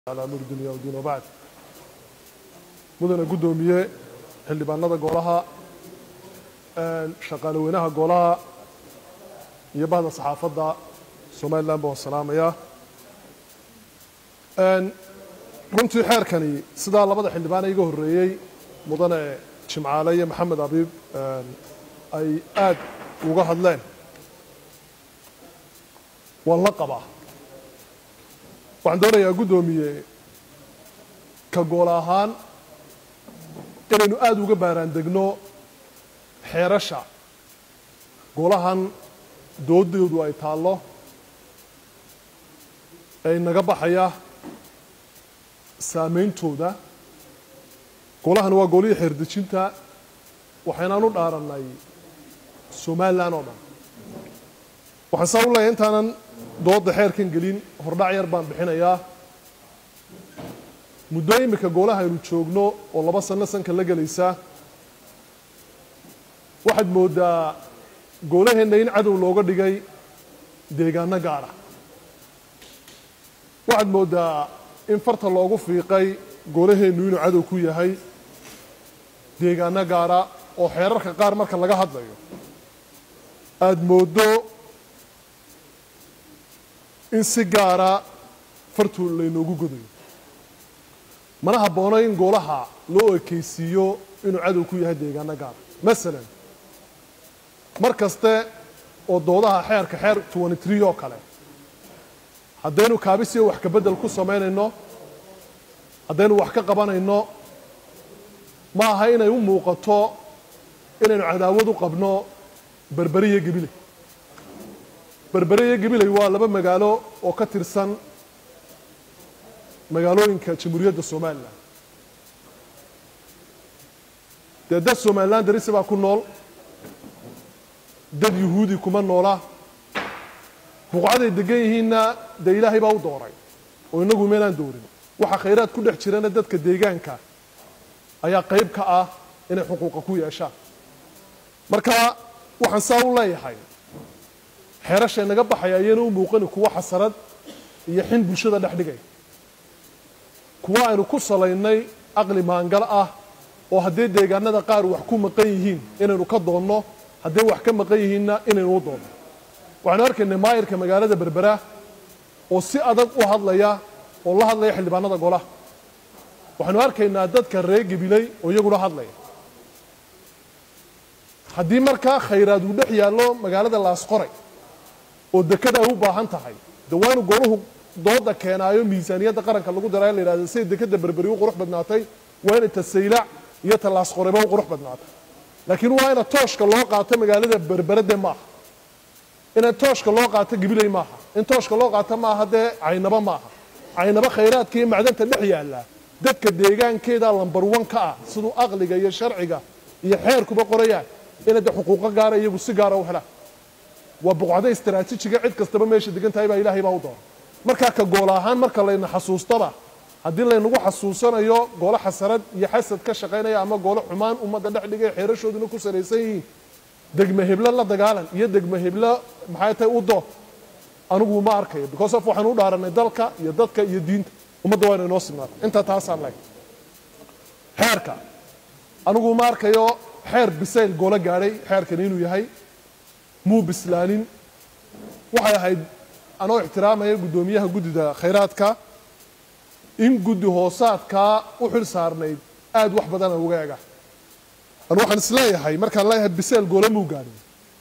على أمور الدنيا والدين وبعد mudana guddoomiye xildhibaanada golaha shaqaale weynaha golaha iyo bahda saxaafadda somalilan baan salaamayaa runtii xeerkani sidaa labada xildhibaan iga horreeyey mudane jimcaale iyo maxamed abiib ay aad uga hadleen waan la qabaa waxaan doonayaa guddoomiye ka gool ahaan inaynu aada uga baaraan degno xeerasha golahan doodoodu ay taallo ee inaga baxaya saameyntooda golahan waa golihii xeerdejinta waxaynaan u dhaarannay somalilan oo dhan waxaan saa u leeyahay intaanan doodda xeerkan gelin hordhac yar baan bixinayaa muddo imika goolaha aynu joogno oo laba sanno sanka la gelaysa waxaad mooddaa goolaheenna in cadow looga dhigay deegaano gaara waxaad mooddaa in farta loogu fiiqay goolaheennu inuu cadow ku yahay deegaano gaara oo xeerarka qaar marka laga hadlayo aada mooddo in si gaara fartu laynoogu godayo mana habboono in goolaha loo ekeysiiyo inuu cadow ku yahay deegaano gaara masalan mar kaste oo doodaha xeerka xeer twenty tree oo kale haddaynu kaabisiyo wax kabedel ku samaynayno haddaynu wax ka qabanayno ma aha inay u muuqato inaynu cadaawad u qabno berberi iyo gebiley berberi iyo gebiley waa laba magaalo oo ka tirsan magaalooyinka jamhuuriyadda somalilan dee dad somalilan darisi baa ku nool dad yuhuudi kuma noola buqcaday degan yihiinna dee ilaahay baa u dooray oo inagu meelaan doorin waxa khayraad ku dhex jirana dadka deegaanka ayaa qayb ka ah inay xuquuqa ku yeeshaan marka waxaan saa u leeyahay xeerasha inaga baxaya ayayna u muuqani kuwo xasarad iyo xin bulshada dhex dhigay kuwa aynu ku salaynay aqli maangal ah oo haddii deegaanada qaar wax ku maqan yihiin inaynu ka doonno hadday wax ka maqan yihiinna inaynu u doonno waxaanu arkaynay maayirka magaalada berbera oo si adag u hadlaya oo la hadlaya xildhibaanada golaha waxaanu arkaynaa dadka reer gebiley oo iyaguna hadlaya haddii markaa khayraad uu dhex yaallo magaalada laasqoray oo dekada ay u baahan tahay de waanu goluhu dooda keenaayo miisaaniyadda qaranka lagu daraa la yidhahda siday dekada berberi u qurux badnaatay waa inay tasaylac iyo talaasqoreba u qurux badnaatay laakiin waa ina tooshka loo qaato magaalada berberade maaha ina tooshka loo qaato gibiley maaha in tooshka loo qaato maaha dee caynaba maaha caynaba khayraadka iyo macdanta dhex yaalla dadka deegaankeeda lambar wan ka ah siduu aqliga iyo sharciga iyo xeerkuba qorayaan inay de xuquuqo gaara iyagu si gaara u helaan waa buqcado istaraatiijiga cid kastaba meesha degan tahay baa ilaahay baa u doona markaa ka gool ahaan marka layna xasuustaba haddii laynagu xasuusanayo goolo xasarad iyo xasad ka shaqaynaya ama goolo xumaan ummadda dhex dhigay xeerashooduna ku salaysan yihiin degme heblo la dagaalan iyo degme heblo maxay tahay u dood anigu ma arkayo because of waxaan u dhaaranay dalka iyo dadka iyo diinta ummadda waa ina inoo sugnaata intaa taasaan leeg xeerka anigu ma arkayo xeer bisayl goolo gaadhay xeerkani inuu yahay muu bislaanin waxay ahayd anoo ixtiraamaya guddoomiyaha guddida khayraadka in guddi hoosaadkaa u xil saarnayd aada wax badana uga ega anu waxaan isleeyahay markaan leeyahay biseel goolo muu gaadhin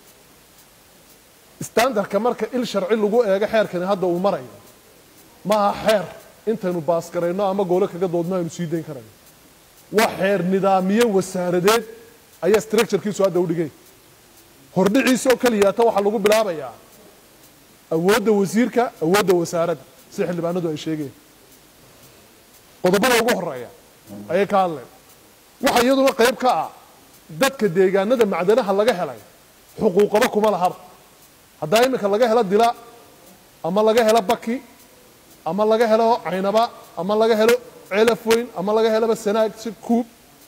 standardka marka il sharci lagu eego xeerkani hadda uu marayo maaha xeer intaynu baasgarayno ama goolo kaga doodno aynu sii dayn karayno waa xeer nidaamiye wasaaradeed ayaa structurekiisu hadda u dhigay hordhiciisoo keliyaata waxaa lagu bilaabayaa awoodda wasiirka awoodda wasaaradda sida xildhibaanadu ay sheegeen qodobada ugu horeeya ayay ka hadleen waxa iyaduna qayb ka ah dadka deegaanada macdanaha laga helay xuquuqaba kuma lahaba haddaa iminka laga helo dila ama laga helo baki ama laga helo caynaba ama laga helo celaf weyn ama laga heloba sanaag si kuub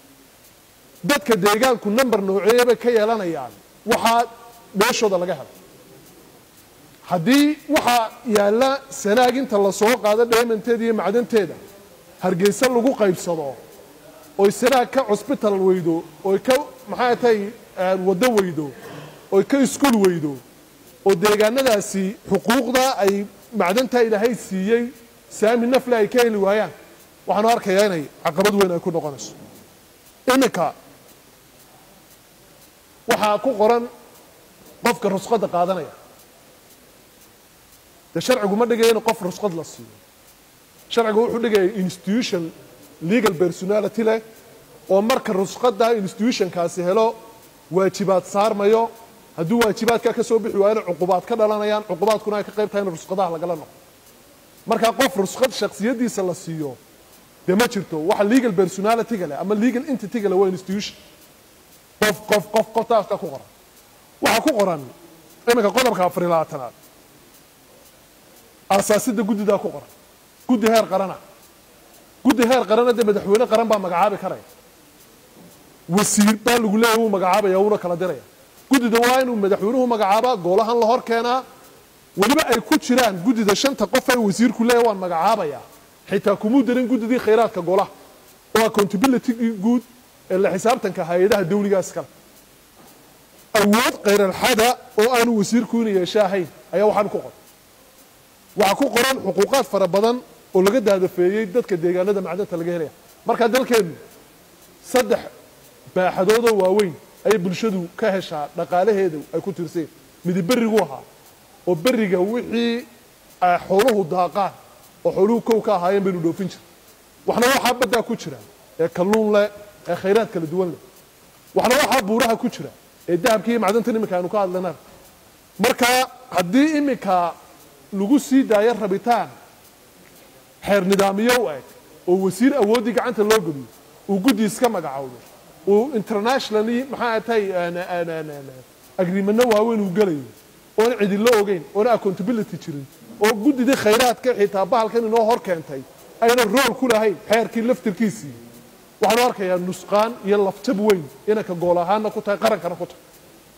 dadka deegaanku number nooceeya bay ka yeelanayaan waxaa meeshooda laga helay haddii waxaa yaalla sanaag inta lasoo qaado dheemanteeda iyo macdanteeda hargeysa lagu qaybsado oy sanaag ka cusbital weydo oy ka maxaa tahay waddo weydo oy ka iskuul weydo oo deegaanadaasi xuquuqda ay macdantaa ilaahay siiyey saami nafle ay ka heli waayaan waxaanu arkayaa inay caqabad weyn ay ku noqonayso iminka waxaa ku qoran qofka rusqadda qaadanaya dee sharcigu ma dhigaya in qof rusqad la siiyo sharcigu wuxuu dhigaya institution legal personality leh oo marka rusqadda institutionkaasi helo waajibaad saarmayo hadduu waajibaadkaa ka soo bixi waayana cuqubaad ka dhalanayaan cuqubaadkuna ay ka qayb tahay in rusqadaha lagala noqo markaa qof rusqad shaksiyadiisa la siiyo dee ma jirto waxa legal personalityga leh ama legal entityga leh waa institution qof qof qof qof taaska ku qoran waxaa ku qoran iminka qodobka afar iyo labaatanaad aasaasidda guddidaa ku qoran guddi heer qarana guddi heer qarana dee madaxweyne qaran baa magacaabi karaya wasiir baa lagu leeyahy wuu magacaabaya wuuna kala diraya guddida waa inuu madaxweynuhu magacaabaa goolahan la hor keenaa weliba ay ku jiraan guddida shanta qof ee wasiirku leeyahy waan magacaabayaa xitaa kumuu darin guddidii khayraadka golaha oo accountability guud ee la xisaabtanka hay-adaha dawligaas kale awood khayralxada oo aanu wasiirku ina yeesho ahayn ayaa waxaan ku qoran waxaa ku qoran xuquuqaad fara badan oo laga daadafeeyey dadka deegaanada macdanta laga helaya markaa dalkeennu saddex baaxadoodoo waaweyn ayay bulshadu ka heshaa dhaqaalaheedu ay ku tirseen midi berigu ahaa oo beriga wixii xooluhu daaqaan oo xooluhu kow ka ahaayeen baynu dhoofin jira waxna waxaa baddaa ku jira ee kalluun leh ee khayraad kala duwan leh waxna waxaa buuraha ku jira ee dahabka iyo macdantan iminka aynu ka hadlayna marka haddii iminka lagu sii daayo rabitaan xeer nidaamiyo u eg oo wasiir awooddii gacanta loo geliyo uu guddi iska magacowdo uu internationally maxaa tahay agreementno waaweyn uu gelayo oona cidilo ogeyn oona accountability jirin oo guddidii khayraadka xitaa bahalkan inoo hor keentay ayna rool ku lahayn xeerkii laftirkiisii waxaanu arkayaa nusqaan iyo lafjab weyn inanka gool ahaanna ku tahay qarankana ku tahay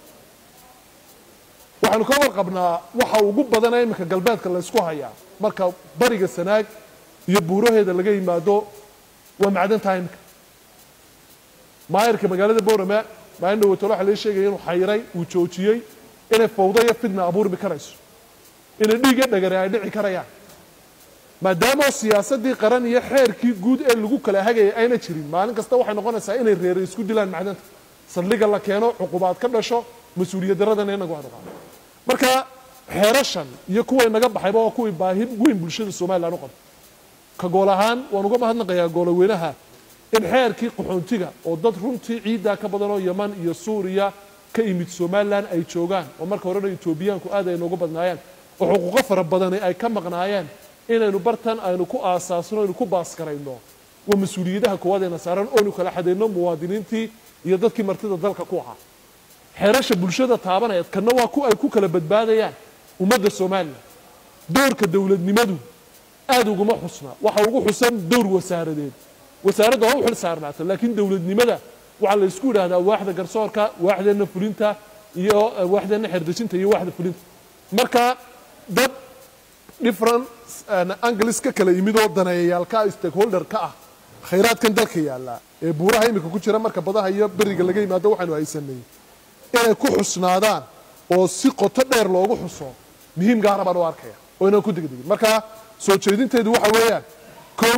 waxaanu ka warqabnaa waxa ugu badana iminka galbeedka laysku hayaa marka bariga sanaag iyo buuraheeda laga yimaado waa macdantaha iminka maayarka magaalada boorama maalin dhawatolo waxa laga sheegaya inuu xayiray uu joojiyey inay fawda iyo fidna abuurmi karayso inay dhiigga dhagare ay dhici karayaan maadaama siyaasadii qaran iyo xeerkii guud ee lagu kala hagayay ayna jirin maalin kasta waxay noqonaysaa inay reere isku dilaan macdanta saldhiga la keeno cuqubaad ka dhasho mas-uuliyad daradana inagu adqaado marka xeerashan iyo kuway naga baxayba waa kuwii baahi weyn bulshada somalilan u qabto ka gool ahaan waan uga mahadnaqayaa goolaweynaha in xeerkii qaxoontiga oo dad runtii ciiddaa ka badan oo yaman iyo suuriya ka imid somalilan ay joogaan oo marka horena etoobiyaanku aad ay noogu badnaayeen oo xuquuqo fara badani ay ka maqnaayeen inaynu bartan aynu ku aasaasno aynu ku baaskarayno waa mas-uuliyadaha koowaadayna saaran oonu kala xadayno muwaadiniintii iyo dadkii martida dalka ku ahaa xeerasha bulshada taabanaya kana waa ku ay ku kala badbaadayaan ummadda somalilan doorka dowladnimadu aada uguma xusna waxa ugu xusan dowr wasaaradeed wasaaradda waa u xil saarnaata laakiin dowladnimada waxaa la isku yidhahdaa waaxda garsoorka waaxdeenna fulinta iyo waaxdeenna xerdejinta iyo waaxda fulinta marka dad different angles ka kala yimid oo daneeyayaalka stakeholder ka ah khayraadkan dalka yaalla ee buuraha iminka ku jira marka badaha iyo beriga laga yimaado waxaanu haysanay inay ku xusnaadaan oo si qoto dheer loogu xuso muhiim gaara baan u arkaya oo inaan ku degdegin marka soo jeedinteedu waxa weeyaan kow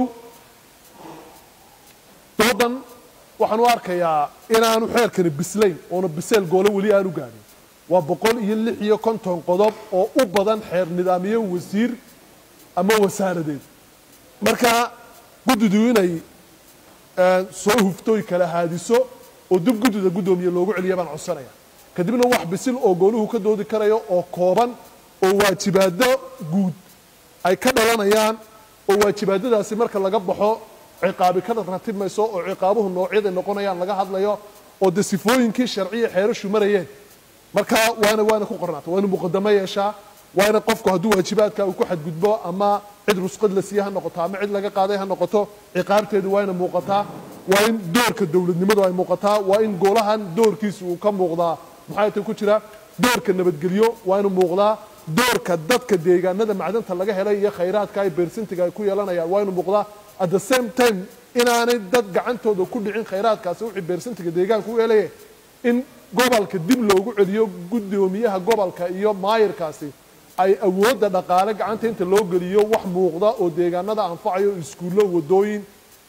doodan waxaan u arkayaa inaanu xeerkani bislayn oona biseel goolo weli aanu gaadhin waa boqol iyo lix iyo konton qodob oo u badan xeer nidaamiyo wasiir ama wasaaradeed marka guddidu inay soo huftooy kala haadiso oo dib guddida guddoomiye loogu celiya baan codsanaya kadibna wax bisil oo gooluhu ka doodi karayo oo kooban oo waajibaado guud ay ka dhalanayaan oo waajibaadadaasi marka laga baxo ciqaabi ka ratib mayso oo ciqaabuhu noocyaday noqonayaan laga hadlayo oo de sifooyinkii sharciya xeerashu marayeen marka waana waana ku qornaata waa inu muqadamo yeeshaa waa ina qofku hadduu waajibaadka uu ku xadgudbo ama cid rusqad la siiye ha noqoto ama cid laga qaaday ha noqoto ciqaabteedu waa ina muuqataa waa in doorka dowladnimadu ay muuqataa waa in golahan doorkiisa uu ka muuqdaa maxaa ta ku jira doorka nabadgelyo waa inu muuqdaa doorka dadka deegaanada macdanta laga helay iyo khayraadka ay beersintiga ay ku yeelanayaan waa inu muuqdaa at the same time inaanay dad gacantooda ku dhicin khayraadkaasi wixii beersintiga deegaanka u helaya in gobolka dib loogu celiyo guddoomiyaha gobolka iyo maayirkaasi ay awoodda dhaqaale gacanta inta loo geliyo wax muuqda oo deegaanada anfacayo iskuullo wadooyin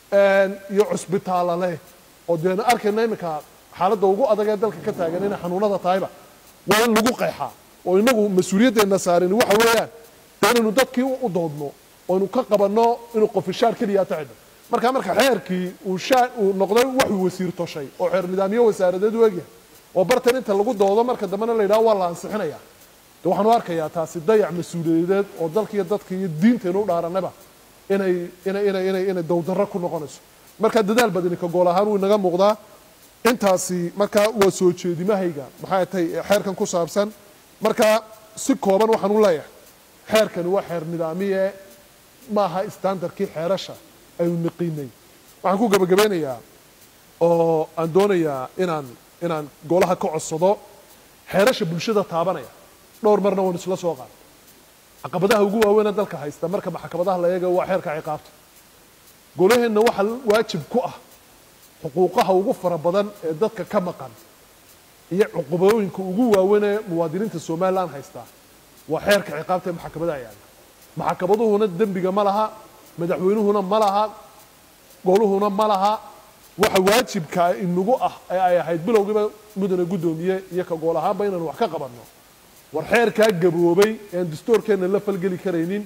iyo cusbitaalla leh oo deena arkayna iminka xaaladda ugu adag ee dalka ka taagan inay xanuunada tahayba waa in lagu qeexaa oo inagu mas-uuliyaddeena saarin waxa weeyaan dee inaynu dadkii u doodno oynu ka qabanno inuu qofishaar keliya tacidho marka marka xeerkii uu shaa uu noqday waxuu wasiir toshay oo xeer nidaamyo wasaaradeed u egyahay oo bartan inta lagu doodo marka dambena la yidhaho waa la ansixinaya de waxaanu arkayaa taasi dayac mas-uuliyadeed oo dalkiiyo dadka iyo diintaynu u dhaaranaba inay inay inay inay inay dowdarro ku noqonayso marka dadaal badani ka gool ahaan wuu inaga muuqdaa intaasi marka waa soo jeedimahayga maxay tahay xeerkan ku saabsan marka si kooban waxaan u leeyahay xeerkani waa xeer nidaamiye maaha standardkii xeerasha aynu niqiinay waxaan ku gebagabeynayaa oo aan doonayaa inaan inaan golaha ka codsado xeerasha bulshada taabanaya dhowr marna waan isla soo qaada caqabadaha ugu waaweynee dalka haysta marka maxkamadaha la eegayo waa xeerka ciqaabta golaheenna waxaa waajib ku ah xuquuqaha ugu fara badan ee dadka ka maqan iyo cuqubooyinka ugu waaweyn ee muwaadiniinta somalilan haystaa waa xeerka ciqaabta ee maxkamadaha yaalla maxkamaduhuna dembiga ma laha madaxweynuhuna ma laha goluhuna ma laha waxa waajibka inagu ah ee ay ahayd bilowgiiba mudane guddoomiye iyo ka gool ahaanba inaanu wax ka qabanno war xeerkaa gaboobay ean dastoorkeenna la falgeli karaynin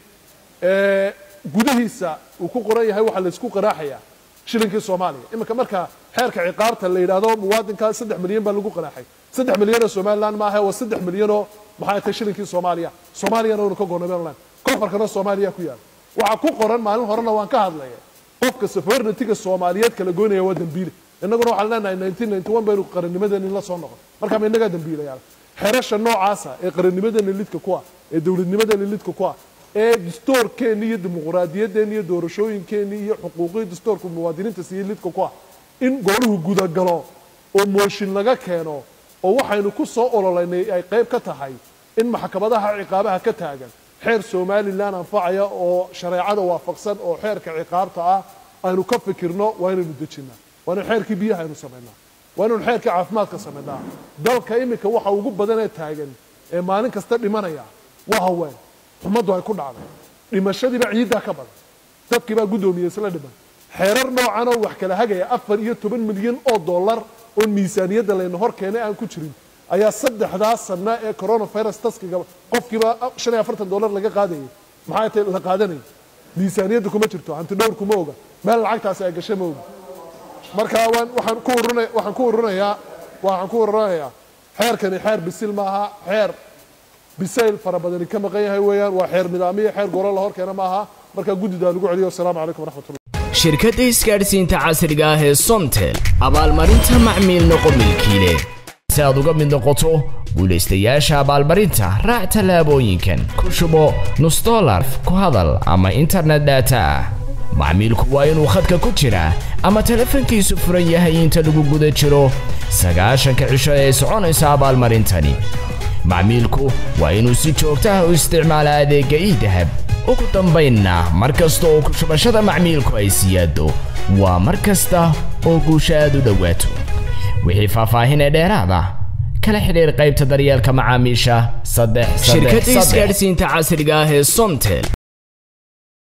ee gudihiisa uu ku qoran yahay waxaa laysku qaraaxayaa shilinkii soomaaliya iminka marka xeerka ciqaabta la yidhaahdo muwaadinkaa saddex milyan baa lagu qaraaxay saddex milyanoo somalilan maaha waa saddex milyanoo maxay tahay shilinkii soomaaliya soomaaliyana waynu ka gonabelan kofarkana soomaaliya ku yaala waxaa ku qoran maalin horena waan ka hadlaya qofka safarnatiga soomaaliyeed kala goynaya waa dambiile innaguna waxaan leenahay nineteen ninety one baynu qarannimadeeni la soo noqon marka ma innagaa dambiilayaal xerasha noocaasa ee qarannimadeena lidka ku ah ee dowladnimadeena lidka ku ah ee dastoorkeenni iyo dimuquraadiyadeenni iyo doorashooyinkeenni iyo xuquuqii dastoorka muwaadiniinta siiye lidka ku ah in gooluhu gudagalo oo mooshin laga keeno oo waxaynu ku soo ololeynay ay qayb ka tahay in maxkamadaha ciqaabaha ka taagan xeer somalilan anfacaya oo shareecada waafaqsan oo xeerka ciqaabta ah aynu ka fikirno waa inaynu dejinaa waa inaynu xeerkii biyaha aynu samaynaa waa inaynu xeerkii caafimaadka samaynaa dalka iminka waxa ugu badan ee taagan ee maalin kasta dhimanaya waa haween xumaddu ay ku dhacday dhimashadiiba ciiddaa ka badan dadkiibaa guddoomiye isla dhiman xeerar noocan oo wax kala hagaya afar iyo toban milyan oo dollar oo miisaaniyadda layna hor keenay aan ku jirin ayaa saddexdaa sana ee coronavirus taskiga qofkiiba shan iyo afartan dollar laga qaadayay maxay tahay la qaadanayay miisaaniyadda kuma jirto hanti dhowr kuma oga meel lacagtaasi ay gashay ma oga marka waan waxaan ku uruna waxaan ku ururinayaa waxaan ku ururinayaa xeerkani xeer bisil maaha xeer bisayl fara badani ka maqan yahay weeyaan waa xeer nidaamiya xeer golo la hor keena maaha marka guddidaa lagu celiyo wasalaamu calaykum waraxmatullah shirkadda isgaadhsiinta casriga ah ee somtel abaalmarinta macmiil noqo milkiile si aad uga mid noqoto guulaystayaasha abaalmarinta raac tallaabooyinkan ku shubo nus dolar ku hadal ama internet data ah macmiilku waa inuu khadka ku jiraa ama telefoonkiisu furan yahay inta lagu guda jiro sagaashanka cisho ee soconaysa abaalmarintani macmiilku waa inuu si joogta ah u isticmaala adeegga iidahab ugu dambaynna mar kasta oo ku shubashada macmiilku ay siyaado waa mar kasta oo guusha aad u dhowaato wixii faahfaahin ee dheeraada kala xidhiir qaybta daryeelka macaamiisha saddex shirkadda isgaadhsiinta casriga ah ee somtel